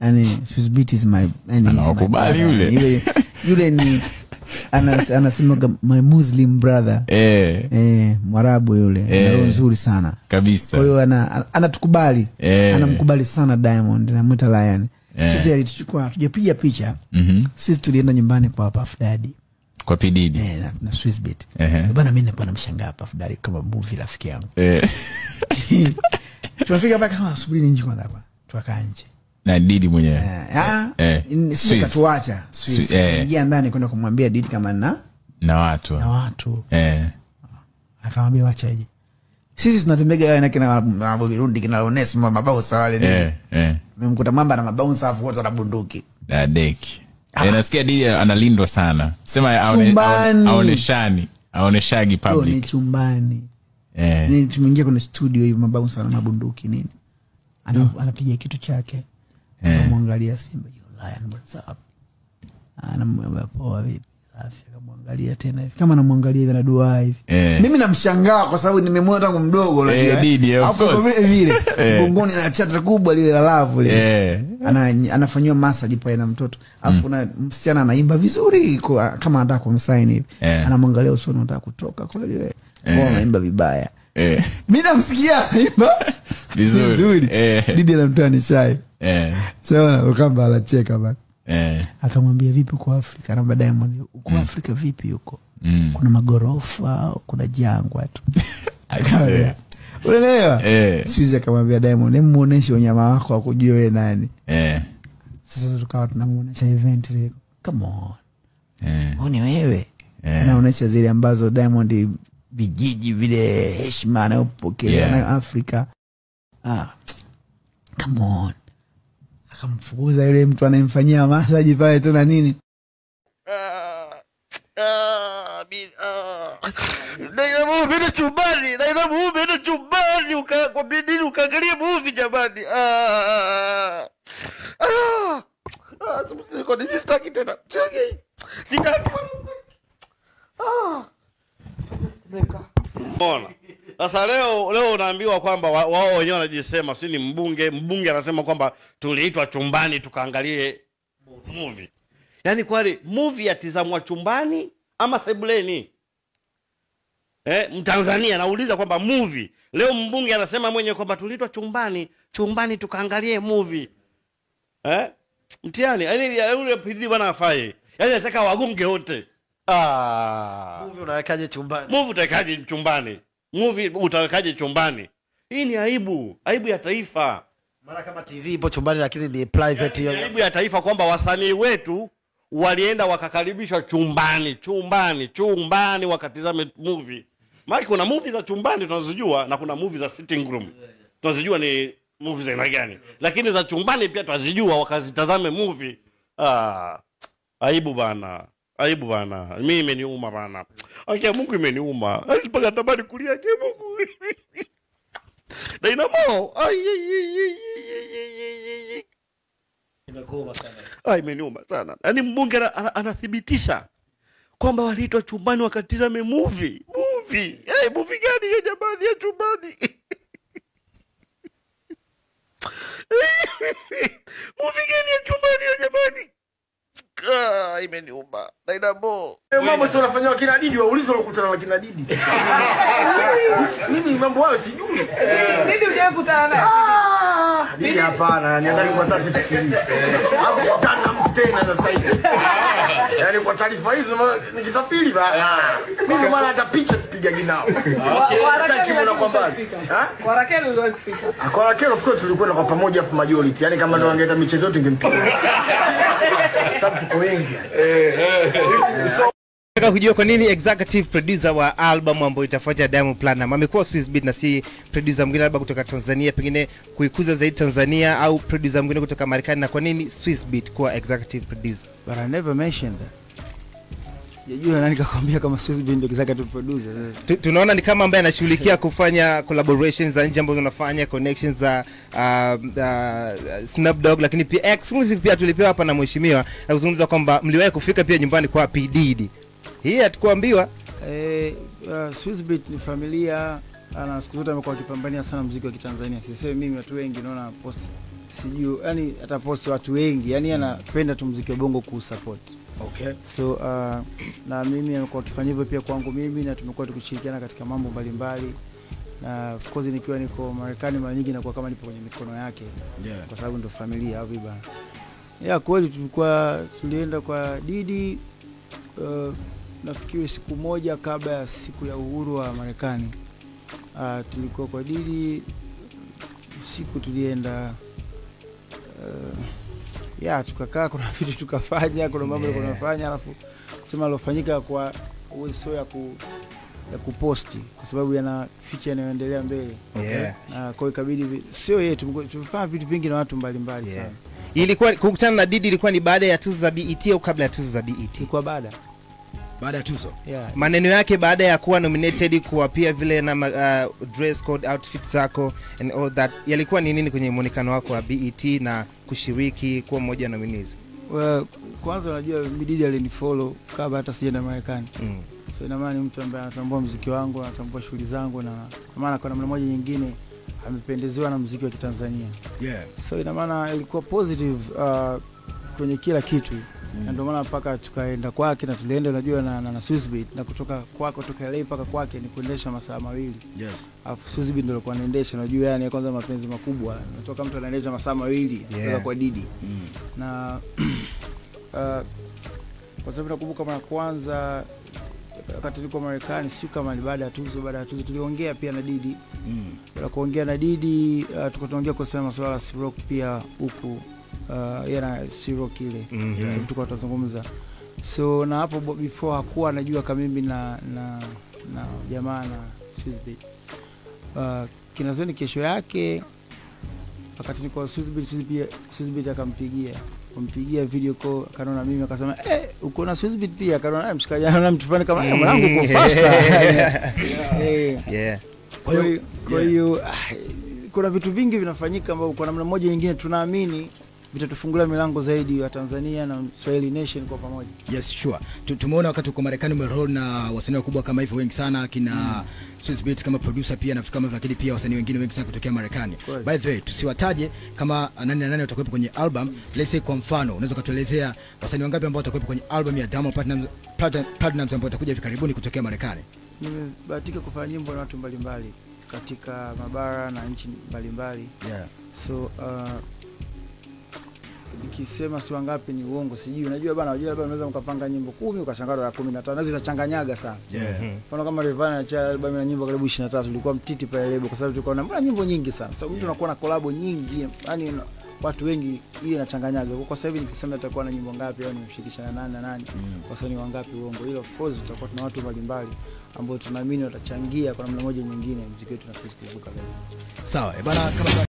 yani Swizz Beatz is my yani is my Anawakubali brother. yule. yule yule ni anas- anasemaga my muslim brother eh, eh, mwarabu yule Eh. ana roho nzuri sana kabisa kwa hiyo ana- anatukubali Eh. anamkubali sana diamond namwita lion Eh. sisi alituchukua tujapiga picha Mhm. sisi tulienda nyumbani kwa Puff Daddy kwa pididi eh, na, na Swizz Beatz. Ehe. bana mi nakuwa namshangaa Puff Daddy kama movie rafiki yangu eh, tunafika paka kama subiri nje kwanza hapa tukakaa nje na didi mwenyewe Eh, ah, Eh, in- sisi Swizz. katuacha Swizz. Swizz, eh. ingia ndani kwenda kumwambia didi kama na na watu na watu eh, akamwambia wachaje sisi tunatembega na kina mambo virundi kina Onesmo mabausa wale nini eh, eh. memkuta mamba na mabausa afu wote wana bunduki na deki eh, nasikia didi analindwa sana sema aone, Chumbani. aone, aoneshani aoneshagi Yo, ni public chumbani eh, Ni tumeingia kwenye studio hivi mabausa na mabunduki nini Ana, anapiga kitu chake Eh. anamwangalia simba "Yo, Lion, what's up?" anamwambia poa vipi safi akamwangalia tena hivi kama anamwangalia hivi anaduaa hivi Eh. mimi namshangaa kwa sababu nimemwona tangu mdogo unajua, Eh, eh. Didi, of Alafu course. kwa vile vile Eh. mgongoni na chata kubwa lile la lavu lile eh, ana, anafanyiwa masaji pale na mtoto alafu kuna msichana anaimba vizuri kwa, kama anataka kumsaini hivi Eh. anamwangalia usoni anataka kutoka kweli we mbona anaimba vibaya eh, mi namsikia anaimba Vizuri. vizuri Eh. didi anamtoa ni shai eh, saona ukamba anacheka ba eh, akamwambia vipi uko afrika namba diamond uko afrika vipi huko mm. kuna magorofa au kuna jangwa tu I Akamwambia, see. unaelewa Eh. sizi akamwambia diamond em muoneshe unyama wako akujua we nani eh, sasa tukawa tunamuonesha event zile come on eh, huu ni wewe Eh. anaonyesha zile ambazo diamond vijiji vile heshima anayopokelea Yeah. nayo afrika ah, come on akamfukuza yule mtu anayemfanyia masaji pale tena nini Nainamuumeenda chumbani, nainamuumeenda chumbani, uka- kwa bidii ukaangalia movie jamani. Ah, ah, ah, siku- niko- mimi sitaki tena, sitaki, sitaki. Ah. Mbona sasa leo leo unaambiwa kwamba wa- wao wenyewe wanajisema, si ni mbunge, mbunge anasema kwamba tuliitwa chumbani tukaangalie movie. Yaani kwani movie yatizamwa chumbani ama sebuleni? Eh, Mtanzania nauliza kwamba movie leo mbunge anasema mwenyewe kwamba tuliitwa chumbani, chumbani tukaangalie movie. Eh? Mtihani, yaani ya- yule PD bwana afai. Yaani nataka wagonge wote. Ah. Movie unawekaje chumbani? Movie utawekaje chumbani? Movie utawekaje chumbani? Hii ni aibu, aibu ya taifa. Maana kama TV ipo chumbani lakini ni private Ni hiyo. aibu ya taifa kwamba wasanii wetu walienda wakakaribishwa chumbani, chumbani, chumbani wakatizame movie. Maana kuna movie za chumbani tunazijua na kuna movie za sitting room. Tunazijua ni movie za aina gani. Lakini za chumbani pia tunazijua wakazitazame movie. Ah, aibu bana. Aibu bana. Mimi imeniuma bana. Akia Mungu imeniuma. Mpaka natamani kulia akia Mungu. Dynamo. Ai ai ai ai ai, ai ai ai. Imekuuma sana. Ah, imeniuma sana. Yaani mbunge ana- ana- anathibitisha kwamba waliitwa chumbani wakatizame movie. Movie. Hey, movie gani hiyo jamani ya chumbani? movie gani ya chumbani hiyo jamani? Ah, imeniuma. Dynamo. mambo sio unafanyiwa kina Didi, waulize ulikutana na kina Didi. Mimi mambo hayo sijui. Nini hujawahi kutana naye? Ah, Didi hapana, niangalie kwa sasa sifikiri. Hapo kutana na mtu tena sasa hivi. Yaani kwa taarifa hizo ma- nikisafiri ba. Mimi maana hata picha sipigagi nao. Kwa Hata Rakeli kimu na kwamba. uliwahi kufika? Ha? Kwa Rakeli uliwahi kufika? Kwa Rakelo of course tulikwenda kwa pamoja afu majority. Yaani kama ndo angeenda michezo yote ingempiga. Sababu tuko wengi. Nataka kujua kwa nini executive producer wa album ambayo itafuata Diamond Platinum amekuwa Swizz Beatz na si producer mwingine labda kutoka Tanzania, pengine kuikuza zaidi Tanzania au producer mwingine kutoka Marekani, na kwa nini Swizz Beatz kuwa executive producer? but I never mentioned that jajua nani kakwambia kama Swizz Beatz ndio executive producer Tu- tunaona ni kama ambaye anashughulikia kufanya collaborations za nje ambazo unafanya connections za uh, uh, Snoop Dogg, lakini pia exclusive pia tulipewa hapa na mheshimiwa na kuzungumza kwamba mliwahi kufika pia nyumbani kwa P Diddy. Hii hatukuambiwa. Eh, uh, Swizz Beatz ni familia ana siku zote amekuwa akipambania sana muziki wa Kitanzania. Sisemi mimi, watu wengi naona post sijui yani ataposti watu wengi yani anapenda tu mziki wa bongo kuusupport Okay. so uh, na mimi amekuwa akifanya hivyo pia kwangu mimi na tumekuwa tukishirikiana katika mambo mbalimbali na of course nikiwa niko Marekani mara nyingi nakuwa kama nipo kwenye mikono yake Yeah. kwa sababu ndo familia au viba ya kweli tulikuwa tulienda kwa Didi uh, nafikiri siku moja kabla ya siku ya uhuru wa Marekani uh, tulikuwa kwa Didi usiku tulienda uh, ya tukakaa kuna vitu tukafanya kuna mambo Yeah. yeah. tunafanya alafu sema alofanyika kwa uwezo ya ku ya kuposti kwa sababu yana ficha yanayoendelea mbele Yeah. na kwa hiyo ikabidi vi- sio yetu tumekuwa- tumefanya vitu vingi na watu mbalimbali Yeah. sana ilikuwa kukutana na Didi ilikuwa ni baada ya tuzo za BET au kabla ya tuzo za BET? ilikuwa baada Baada ya tuzo. yeah. maneno yake baada ya kuwa nominated kuwa pia vile na ma- uh, dress code outfit zako and all that yalikuwa ni nini kwenye mwonekano wako wa BET na kushiriki kuwa mmoja wa nominees well, kwanza unajua Mididi alinifollow kabla hata sijaenda Marekani mm. so ina maana ni mtu ambaye anatambua mziki wangu anatambua shughuli zangu na kwa maana kwa namna moja nyingine amependezewa na mziki wa Kitanzania Yeah. so ina maana ilikuwa positive uh, kwenye kila kitu na ndio maana mpaka tukaenda kwake na tulienda unajua na, na, na Swissbeat na kutoka kwako toka LA mpaka kwake ni kuendesha masaa mawili Yes. alafu Swissbeat ndio alikuwa anaendesha unajua yani kwanza mapenzi makubwa natoka mtu anaendesha masaa mawili Yeah. kutoka kwa Didi Mm. na uh, kwa sababu nakumbuka mara kwanza wakati nilikuwa Marekani, sio kama ni baada ya tuzo. Baada ya tuzo tuliongea pia na Didi. Mm. Baada ya kuongea na Didi uh, tulikuwa tunaongea kuhusiana na masuala ya Sirok pia huku uh, yeye na Sirok ile Mhm. yeah. tulikuwa tunazungumza so na hapo bo- before hakuwa anajua kama mimi na na na jamaa na Swissbeat uh, kinazoni kesho yake wakati niko Swissbeat Swissbeat Swissbeat akampigia kumpigia video call akanaona mimi akasema eh uko na Swissbeat pia akanaona "Eh, mshikaji ana mtupani kama eh mwanangu uko faster eh yeah. kwa hiyo kwa hiyo ah, kuna vitu vingi vinafanyika ambavyo kwa namna moja nyingine tunaamini vitatufungulia milango zaidi wa Tanzania na Swahili Nation kwa pamoja. Yes, sure. Tu- Tumeona wakati uko Marekani umeroll na wasanii wakubwa kama hivyo wengi sana kina mm. Swissbeat kama producer pia nafikiri kama lakini pia wasanii wengine wengi sana kutokea Marekani. Kweli. By the way, tusiwataje kama nani na nani watakuwepo kwenye album. Let's say kwa mfano, unaweza kutuelezea wasanii wangapi ambao watakuwepo kwenye album ya Diamond Platnumz Platinum- Platnumz ambao watakuja hivi karibuni kutokea Marekani. Nimebahatika kufanya nyimbo na watu mbalimbali katika mabara na nchi mbalimbali Yeah. so uh, nikisema si wangapi ni uongo sijui unajua bana unajua labda unaweza mkapanga nyimbo kumi ukashangaa la kumi na tano na zinachanganyaga sana Yeah. mfano kama Rayvanny anachia albamu na nyimbo karibu 23 ilikuwa mtiti pale lebo kwa sababu tulikuwa na mbona nyimbo nyingi sana sasa mtu anakuwa na kolabo nyingi yani watu wengi ile inachanganyaga kwa sasa hivi nikisema itakuwa na nyimbo ngapi au nimshirikisha na nani na nani wasanii wangapi uongo hilo of course tutakuwa tuna watu mbalimbali ambao tunaamini watachangia kwa namna moja nyingine muziki wetu na sisi kuvuka zaidi Sawa. Eh, bana kama